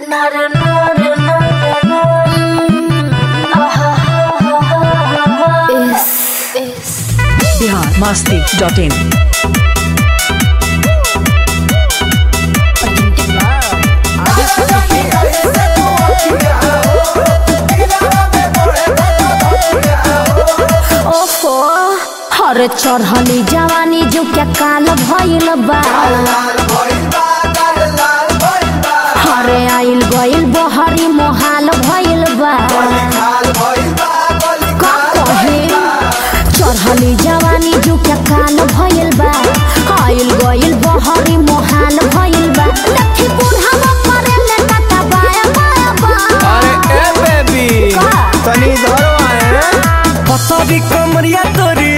Bihar Masti dot इन ओहो हरे चढ़ली जवानी जो क्या काल भइल बा हरे आइल गइल बहरी मोहाल भइल बा का कहे चढ़ली जवानी जो क्या काल भइल बा आइल गइल बहरी मोहाल भइल बा लठी बुढ़ावा मरे ले कता बाया बाया बा अरे ए बेबी का? तनी धरो आए पतरी कमरिया तोरी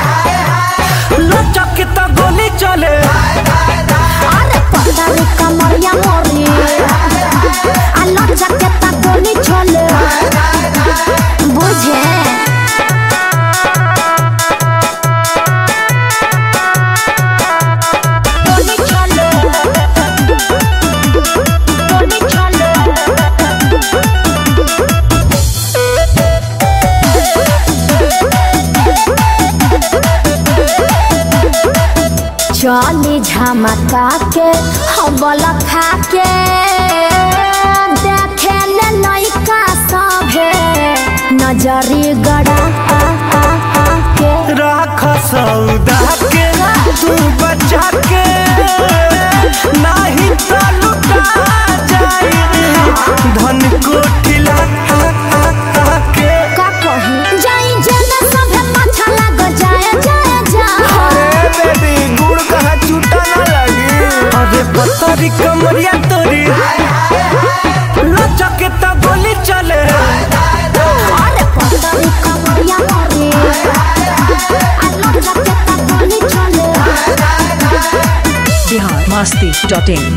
लचक के तो गोली चले अरे पतारी कमरिया मोरी आलो जकेता गोली छोले बुझे गोली छोले गोली छोले चली झमका के हबल खा के देखे ले लइका सभे नजरी गड़ा आ, आ, आ के राख सौदा के तू बचा के नाही तो लुटा जाई धन कोठिला के का कही जाई जेना सभे पाछा लाग जाए जाए जाए अरे बेबी गुड़ कहाँ छूटा ना लगी अरे पतरी कमरिया तोरी लचक के तो गोली चले अरे पतरी कमरिया मोरी आलो जकेता गोली छोले बिहार मस्ती डॉट इन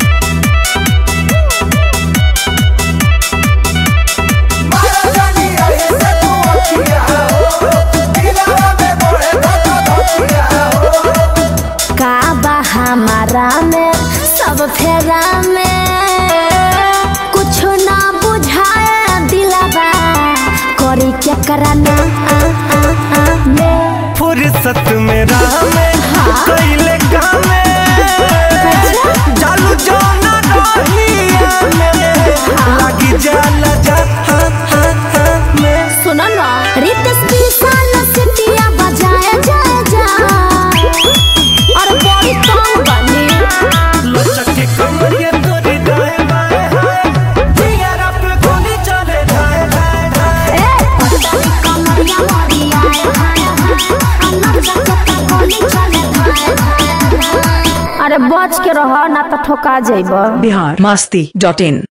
का बा हमारा में सब फेरा में कुछ ना बुझाए दिलवा करी क्या कराना आ, आ, आ, में फुर्सत में राह में कैले कामे जालू जाना रहिया में लगी जाला जा हा, हा, हा, में सुनो ना रितेश विशाल सिटिया बजाए जाए जा और बड़ी कौन बनी लचक के कमरिया तोरी दाएं बाएं हाय दियारा पे गोली चले जाए जाए जाए ए पतली कमरिया मोरी आए हाय हाय अन्ना जगत गोली चले हाय हाय हाय। अरे बच के रह ना तो ठोका जाइबा बिहार मस्ती डॉट इन